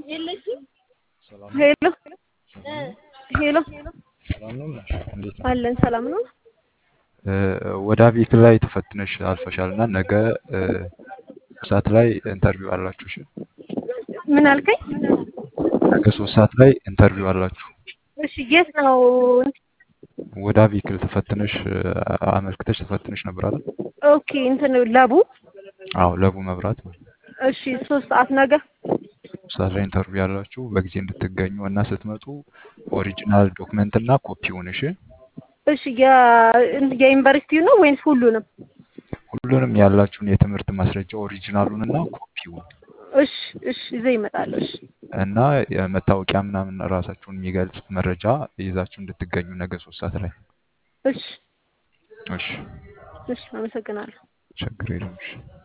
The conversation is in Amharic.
ሄሎ ሄሎ ሰላም ነው ነሽ? እንዴት ነው? አለን ሰላም ነው። ወደ አቤት ላይ ተፈትነሽ አልፈሻል እና ነገ ሰዓት ላይ ኢንተርቪው አላችሁ። እሺ ምን አልከኝ? ነገ ሶስት ሰዓት ላይ ኢንተርቪው አላችሁ። እሺ የት ነው? ወደ አቤክል ተፈትነሽ አመልክተሽ ተፈትነሽ ነበር አይደል? ኦኬ እንትን ለቡ አዎ ለቡ መብራት ነው። እሺ ሶስት ሰዓት ነገ ሰዓት ላይ ኢንተርቪው ያላችሁ በጊዜ እንድትገኙ እና ስትመጡ ኦሪጂናል ዶክመንት እና ኮፒውን እሺ እሺ የዩኒቨርሲቲው ነው ወይንስ ሁሉንም? ሁሉንም ያላችሁን የትምህርት ማስረጃ ኦሪጂናሉን እና ኮፒውን እሺ እሺ ይዘህ ይመጣለሁ። እሺ እና የመታወቂያ ምናምን ራሳችሁን የሚገልጽ መረጃ ይዛችሁ እንድትገኙ ነገ ሶስት ሰዓት ላይ እሺ እሺ እሺ አመሰግናለሁ። ችግር የለም እሺ